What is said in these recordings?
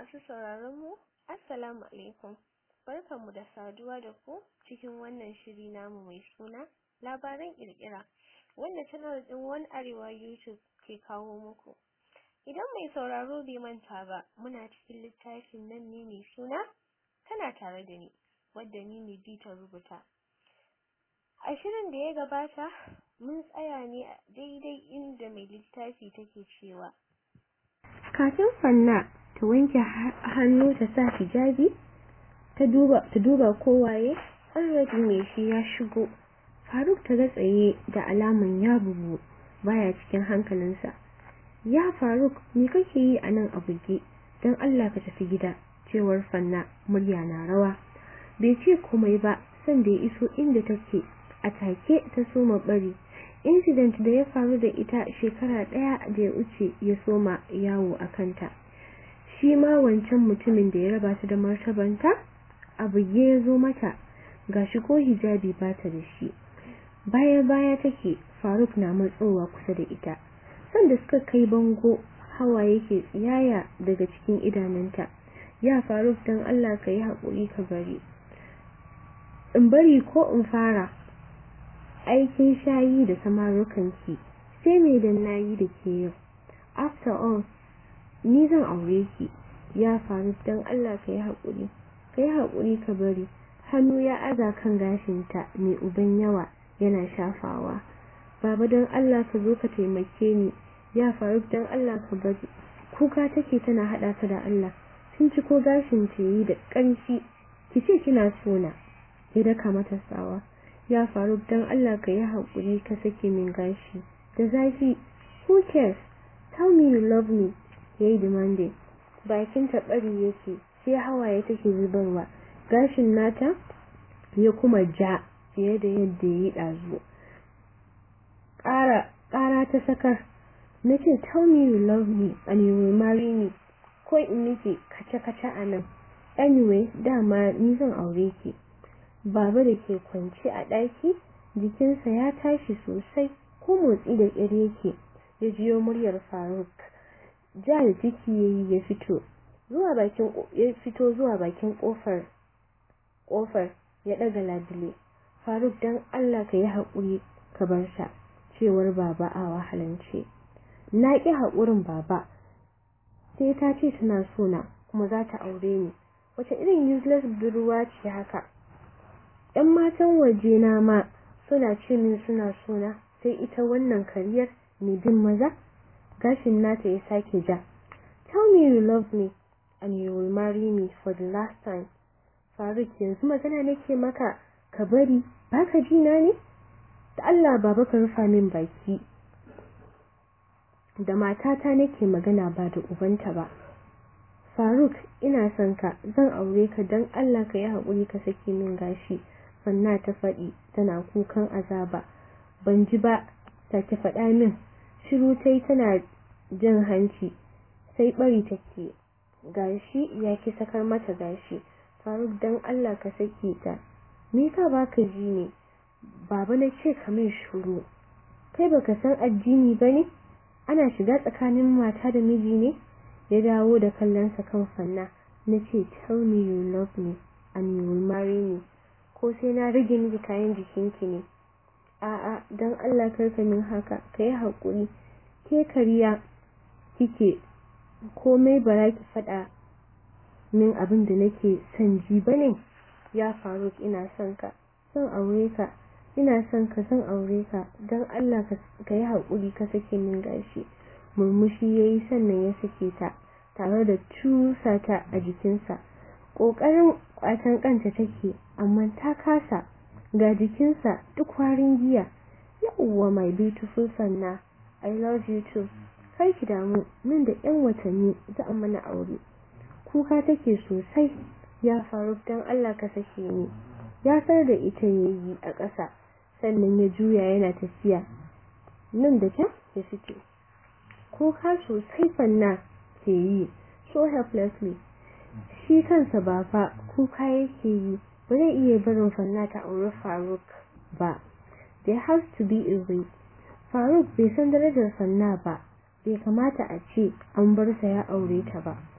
Masu sauraron mu, Assalamu alaikum. Barkanmu da saduwa da ku cikin wannan shiri namu mai suna labaran kirkira wanda channel din One Arewa YouTube ke kawo muku. Idan mai sauraro bai manta ba, muna cikin littafin nan ne mai suna tana tare da ni, wadda ni ne bi ta rubuta. A shirin da ya gabata, mun tsaya ne a daidai inda mai littafi take cewa. Kafin Fanna ta wanke hannu ta sa hijabi, ta duba ta duba kowaye, already mai shi ya shigo. Faruk ta ga tsaye da alaman ya bugu baya cikin hankalinsa. Ya Faruk, me kake yi a nan a buge? Don Allah ka tafi gida, cewar Fanna murya na rawa. Bai ce komai ba, san da ya iso inda take, a take ta soma bari. Incident da ya faru da ita shekara ɗaya da ya wuce ya soma yawo a kanta. Shi ma wancan mutumin da ya raba ta da martabanta, a buge ya zo mata, gashi ko hijabi ba ta da shi. Baya-baya take, Faruk na matsowa kusa da ita. Sanda suka kai bango, hawa yake tsiyaya daga cikin idanunta. Ya Faruk don Allah ka yi haƙuri ka bari. In bari ko in fara, aikin shayi da samarukanki, sai me da nayi da ke yau. After all, ni zan aure ki, ya Faruk don Allah ka yi haƙuri. Ka yi haƙuri ka bari. Hannu ya aza kan gashinta mai uban yawa yana shafawa. Baba don Allah ka zo ka taimake ni, ya Faruk don Allah ka bari. Kuka take tana haɗa ka da Allah. Sun ci ko gashin ta yi da ƙanshi. Ki ce kina sona. Ya daka mata tsawa. Ya Faruk don Allah ka yi haƙuri ka sake min gashi. Da zafi, who cares? Tell me you love me. Ya yi demanding. Bakin ta ɓari yake, sai hawaye take zubarwa. Gashin nata ya kuma ja fiye da yadda ya yi ɗazu. Ƙara, ƙara ta sakar. Na ce, tell me you love me and you will marry me. Ko in nake kace-kace a nan. Anyway, dama ni zan aure ki. Baba da ke kwance a ɗaki, jikinsa ya tashi sosai, ko motsi da ƙyar yake, ya jiyo muryar Faruk. Ja da ciki ya yi ya fito, zuwa bakin ya fito zuwa bakin ƙofar ƙofar ya ɗaga labule. Faruk dan Allah ka yi haƙuri ka bar sa, cewar baba a wahalance. Na ƙi haƙurin baba, sai ta ce tana sona kuma za ta aure ni. Wace irin useless budurwa ce haka? ‘Yan matan waje na ma suna ce min suna sona, sai ita wannan kariyar mai bin maza? Gashin nata ya sake ja. Tell me you love me and you will marry me for the last time. Faruk yanzu magana nake maka ka bari baka ji na ne? Da Allah baba ka rufa min baki. Da matata nake magana ba da ubanta ba. Faruk ina son ka zan aure ka don Allah ka yi haƙuri ka sake min gashi. Fanna ta faɗi tana kukan azaba. Ban ji ba take faɗa min. Shiru ta yi tana jan hanci sai ɓari take. Gashi ya ki sakar mata gashi. Faruk don Allah ka sake ta. Me yasa baka ji ne? Baba na ce ka min shuru. Kai baka san addini bane? Ana shiga tsakanin mata da miji ne? Ya dawo da kallonsa kan fanna. Na ce tell me you love me and you will marry me. Ko sai na rage miki kayan jikinki ne. A'a don Allah karka min haka ka yi haƙuri. Ke kariya kike komai bara ki faɗa min abin da nake son ji bane ya faru ina son ka son aure ka ina son ka son aure ka don Allah ka yi haƙuri ka sake min gashi murmushi ya yi sannan ya sake ta tare da cusa ta a jikinsa ƙoƙarin ƙwatan kanta take amma ta kasa ga jikinsa duk warin giya yawwa my beautiful sanna I love you too kar ki damu nan da 'yan watanni za a mana aure kuka take sosai ya faru don Allah ka sake ni ya sar da ita yayi a ƙasa sannan ya juya yana tafiya nan da can ya fito kuka sosai fanna ke yi so helplessly shi kansa ba fa kuka yake yi ba zai iya barin fanna ta aure Faruk ba there has to be a way Faruk bai san darajar fanna ba bai kamata a ce an bar sa ya aure ta ba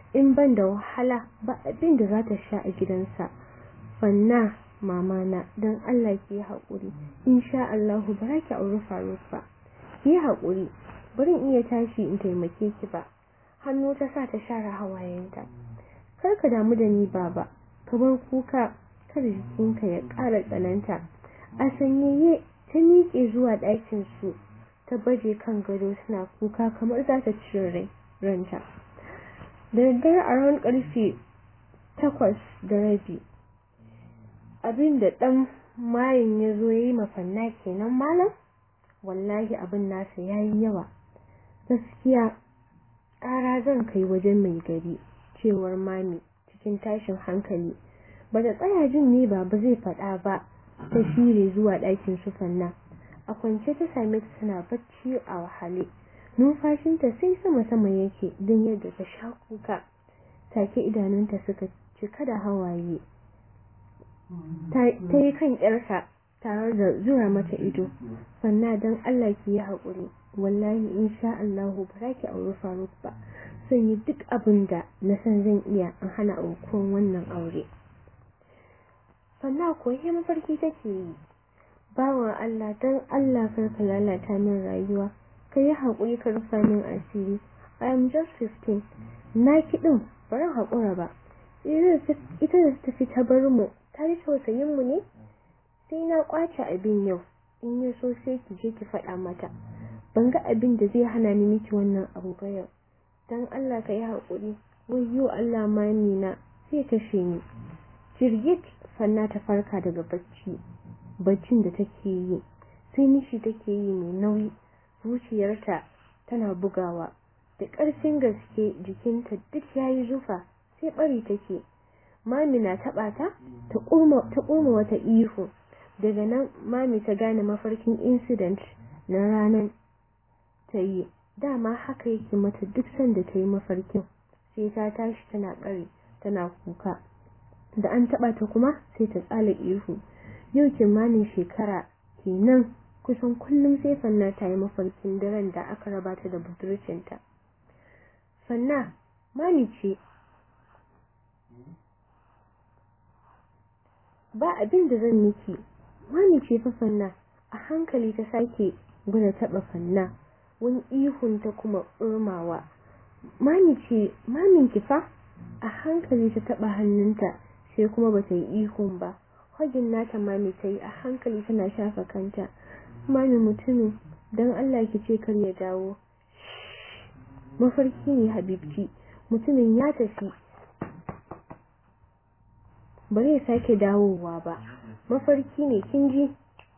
in ban da wahala ba abin da za ta sha a gidansa fanna mama na don Allah ki yi haƙuri insha Allah ba za ki auri Faruk ba ki yi haƙuri bari iya tashi in taimake ki ba hannu ta sa ta share hawayenta kar ka damu da ni baba ka bar kuka kar jikinka ya ƙara tsananta a sanyaye ta miƙe zuwa ɗakin su ta baje kan gado suna kuka kamar za ta cire rai ranta da daddare a ran ƙarfe takwas da rabi abin da ɗan mayin ya zo ya yi mafanna kenan malam wallahi abin nasa ya yi yawa gaskiya ƙara zan kai wajen mai gari cewar mami cikin tashin hankali ba da tsaya jin ne ba ba zai faɗa ba ta shire zuwa ɗakin su fanna a kwance ta same ta tana bacci a wahale numfashinta sai sama sama yake don yadda ta sha kuka take idanunta suka cika da hawaye ta yi kan yarsa tare da zura mata ido fanna don Allah ki yi haƙuri wallahi insha Allah ba za ki auri Faruk ba zan yi duk abin da na san zan iya in hana aukuwan wannan aure fanna ko yi mafarki take yi bawan Allah don Allah kar ka lalata min rayuwa ka yi haƙuri ka rufa min asiri I am just 15 na kiɗin bari haƙura ba ita da ta fi ta bar mu ta yi tausayin mu ne sai na kwace abin yau in ya so sai ki je ki faɗa mata ban ga abin da zai hana ni miki wannan abu ba yau dan Allah ka yi haƙuri wayyo Allah mani na sai kashe ni jirgit fanna ta farka daga bacci baccin da take yi sai nishi take yi mai nauyi zuciyarta tana bugawa da ƙarfin gaske jikinta duk yayi zufa sai bari take mami na taɓa ta ta ƙurma wata ihu daga nan mami ta gane mafarkin incident na ranar ta yi dama haka yake mata duk sanda ta yi mafarkin sai ta tashi tana ƙari tana kuka da an taɓa ta kuma sai ta tsala ihu yau kimanin shekara kenan kusan kullum sai fanna ta yi mafarkin daren da aka raba ta da budurcinta fanna mami ce ba abin da zan miki mami ce fa fanna a hankali ta sake gwada taɓa fanna wani ihun ta kuma urmawa mami ce mamin ki fa a hankali ta taɓa hannunta sai kuma bata yi ihun ba hagin nata mami ta yi a hankali tana shafa kanta mami mutumin don Allah ki ce kar ya dawo mafarki ne habibci mutumin ya tafi bari ya sake dawowa ba mafarki ne kin ji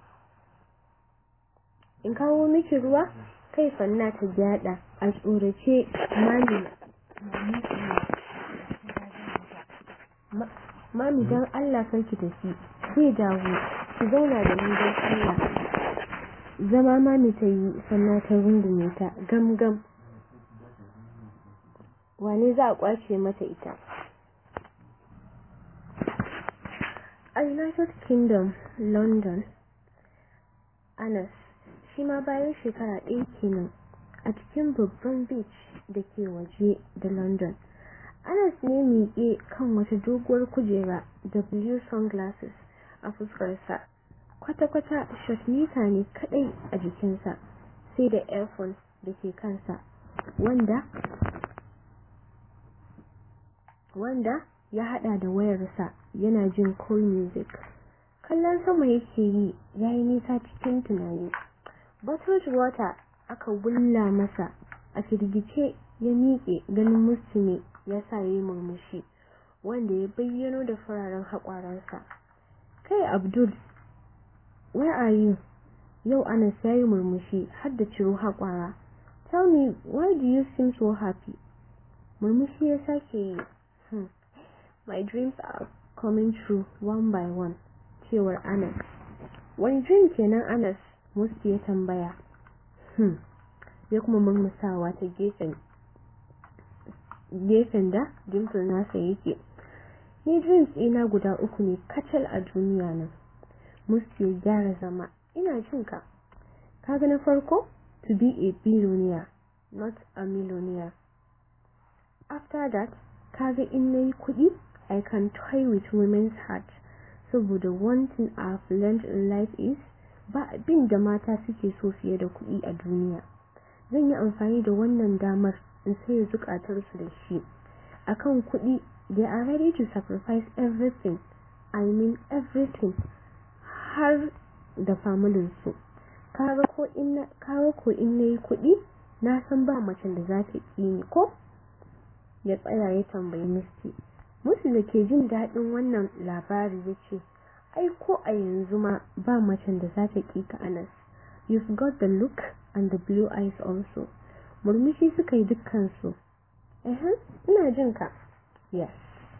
in kawo miki ruwa kai fanna ta gyada a tsorace mami mami don Allah ki tafi zai dawo ki zauna da ni don Allah zama mami ta yi sannan ta rungume ta gam gam wane za a kwace mata ita a united kingdom london anas shi ma bayan shekara ɗaya kenan a cikin babban beach da ke waje da london anas ne miƙe kan wata doguwar kujera da blue sunglasses a fuskarsa kwata-kwata shotmita ne kadai a jikinsa sai da earphone da ke kansa wanda wanda ya hada da wayarsa yana jin cool music kallon sama yake yi yayi nisa cikin tunani bottled water aka wulla masa a firgice ya miƙe ganin musulmi ya sa yi murmushi wanda ya bayyano da fararen haƙwaransa kai abdul where are you yau anas ya yi murmushi har da ciro haƙwara tell me why do you seem so happy murmushi ya sake yi hmm. my dreams are coming true one by one cewar anas wani dream kenan anas musti ya tambaya hmm. ya kuma murmusawa ta gefen gefen da dimple nasa yake ni dreams ina guda uku ne kacal a duniya nan musti ya gyara zama ina jin ka kaga na farko to be a billionaire not a millionaire after that kaga in nayi kuɗi I can toy with women's heart saboda one thing I've learned in life is ba abin da mata suke so fiye da kuɗi a duniya zan yi amfani da wannan damar in saye zukatarsu da shi akan kuɗi they are ready to sacrifice everything I mean everything har da familinsu kaga ko in kaga ko in nayi kuɗi na san ba macen da za ta ƙi ni ko ya tsaya ya tambayi Misty musu da ke jin daɗin wannan labari ya ce ai ko a yanzu ma ba macen da za ta ƙi ka Anas you've got the look and the blue eyes also murmushi suka yi dukkansu eh ina jin ka yes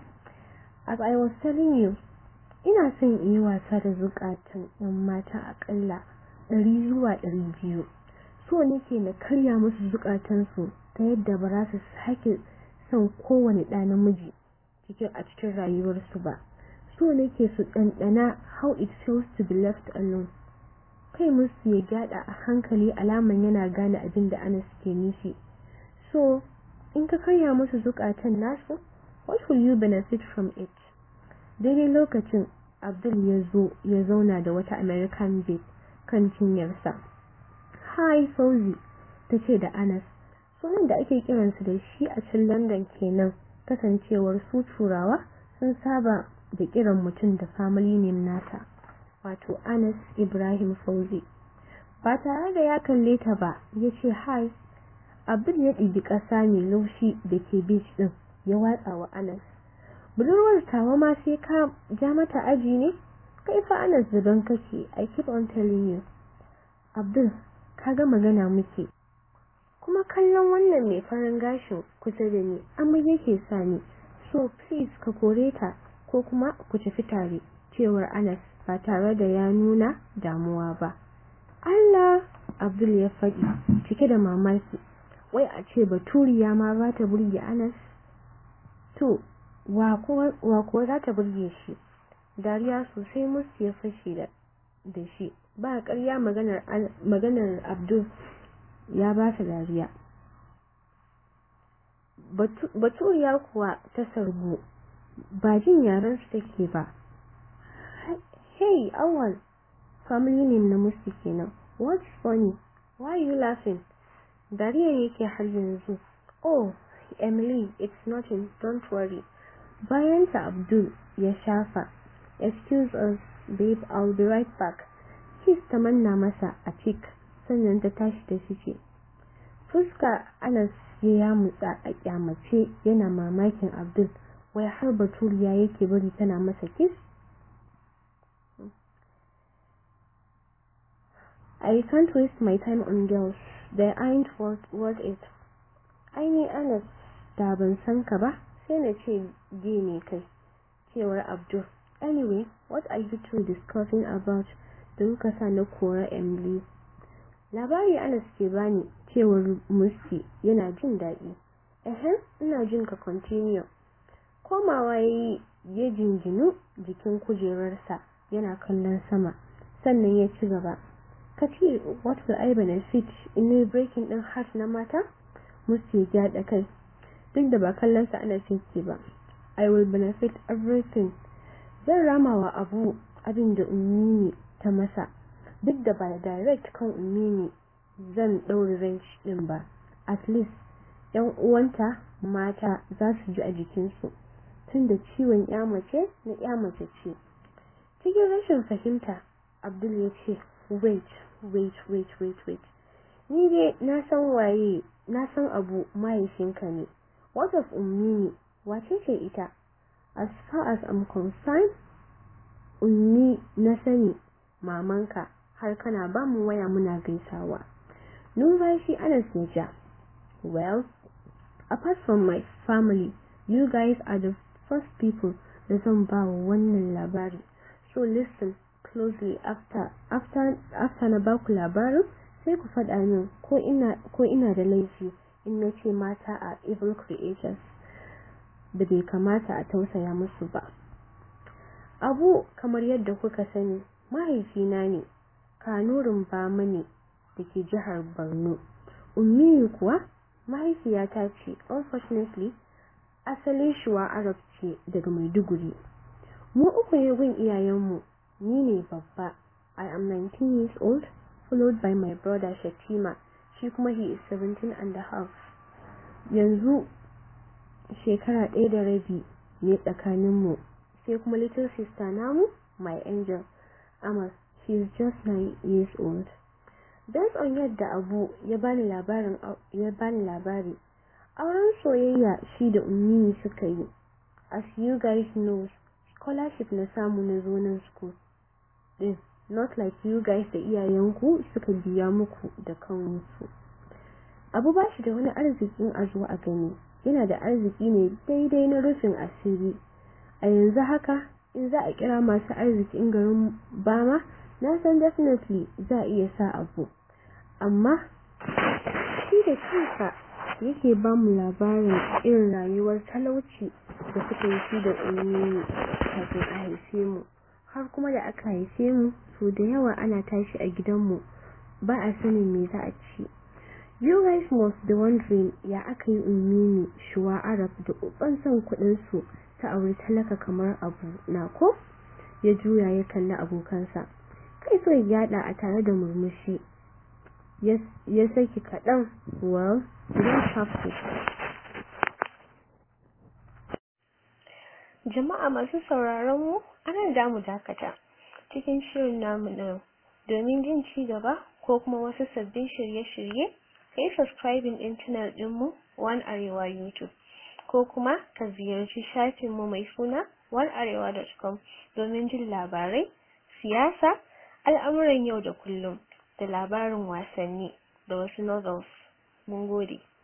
as I was telling you ina son in yi wasa da zukatan yan mata akalla ɗari zuwa ɗari biyu so nake na karya musu zukatansu ta yadda ba za su sake son kowane ɗa namiji cikin a cikin rayuwarsu ba so nake su ɗanɗana how it feels to be left alone kai musu ya gyada a hankali alaman yana gane abin da ana suke nufi so in ka karya musu zukatan nasu what will you benefit from it daidai lokacin abdul ya zo ya zauna da wata american babe kan cinyarsa hi fauzi ta ce da anas sunan da ake kiransu da shi a can london kenan kasancewar su turawa sun saba da kiran mutum da family name nata wato anas ibrahim fauzi ba tare da ya kalle ta ba ya ce hi abdul ya ɗibi ƙasa mai laushi da ke beach ɗin ya watsa wa anas budurwar tawa ma sai ka ja mata aji ne kai fa anas zuban kake i keep on telling you abdul ka ga magana muke kuma kallon wannan mai farin gashin kusa da ni amma yake sa ni so please ka kore ta ko kuma ku tafi tare cewar anas ba tare da ya nuna damuwa ba Allah abdul ya faɗi cike da mamaki wai a ce baturiya ma za ta burge anas to wa kuwa za ta burge shi dariya sosai musu ya fashe da da shi ba ƙarya maganar maganar abdul ya ba ta dariya baturiya kuwa ta sargu ba jin yaren su take ba hey awal family name na musu kenan what's funny why are you laughing dariya yake har yanzu oh emily it's nothing don't worry bayan ta abdul ya shafa excuse us babe i'll be right back kiss ta manna masa a cheek sannan ta tashi ta fice fuska anas ya yamutsa a kyamace yana mamakin abdul wai har baturiya yake bari tana masa kiss I can't waste my time on girls. They aren't worth, worth it. Aini Anas da ban san ka ba, sai na ce ge ne kai, cewar Abdul. Anyway, what are you two discussing about da kuka sa na kora Emily? Labari Anas ke bani cewar Musti yana jin daɗi. Ehem, ina jin ka continue. Komawa yayi ya jinjinu jikin kujerarsa yana kallon sama, sannan ya ci gaba. ka ce what will I benefit in ne breaking din heart na mata musu ya da kai duk da ba kallon sa ana cinki ba I will benefit everything zan rama wa abu abin da ummini ta masa duk da ba direct kan ummini zan ɗaure range din ba at least yan uwanta mata za su ji a jikinsu tunda ciwon ya mace na ya mace ce cikin rashin fahimta Abdul ya ce wait wait wait wait wait ni dai na san waye na san abu mahaifinka ne what of ummi wace ce ita as far as I'm concerned ummi na sani mamanka har kana ba mu waya muna gaisawa numfashi ana ja well apart from my family you guys are the first people da zan ba wannan labari so listen closely after after after na baku labarin sai ku faɗa min ko ina ko ina da laifi in na ce mata a evil creatures da bai kamata a tausaya musu ba abu kamar yadda kuka sani mahaifina ne kanurin bama ne da ke jihar borno ummi kuwa mahaifiyata ce unfortunately asalin shuwa Arab ce daga Maiduguri. Mu uku ne gun iyayenmu, ni ne babba. I am 19 years old, followed by my brother Shatima, shi kuma he is 17 and a half. Yanzu shekara ɗaya da rabi ne tsakaninmu, sai kuma little sister namu, my angel, Amas, she is just 9 years old. Based on yadda Abu ya bani labarin ya bani labari, auren soyayya shi da Ummi suka yi. As you guys know, scholarship na samu na zo nan school. Din, not like you guys da iyayenku suka biya muku da kansu. Abu ba shi da wani arzikin a zo a gani, yana da arziki ne daidai na rufin asiri. A yanzu haka, in za a kira masu arzikin garin Bama, na san definitely za a iya sa abu. Amma, shi da kansa yake ba mu labarin irin rayuwar talauci da suka yi shi da ummi kafin a haife mu. Har kuma da aka haife mu, so da yawa ana tashi a gidanmu, ba a sanin me za a ci. You guys must be wondering ya aka yi ummi shuwa Arab da uban son kuɗinsu ta auri talaka kamar abu na ko? Ya juya ya kalli abokansa. Kai so ya yada a tare da murmushi. Ya saki kaɗan, well, you don't have to. Jama'a masu sauraron mu, anan da mu dakata cikin shirin namu na domin jin ci gaba ko kuma wasu sabbin shirye-shirye, kai subscribing din channel ɗinmu One Arewa YouTube. ko kuma ka ziyarci shafinmu mai suna onearewa.com domin jin labarai, siyasa, al'amuran yau da kullum, da labarin wasanni da wasu novels. Mun gode.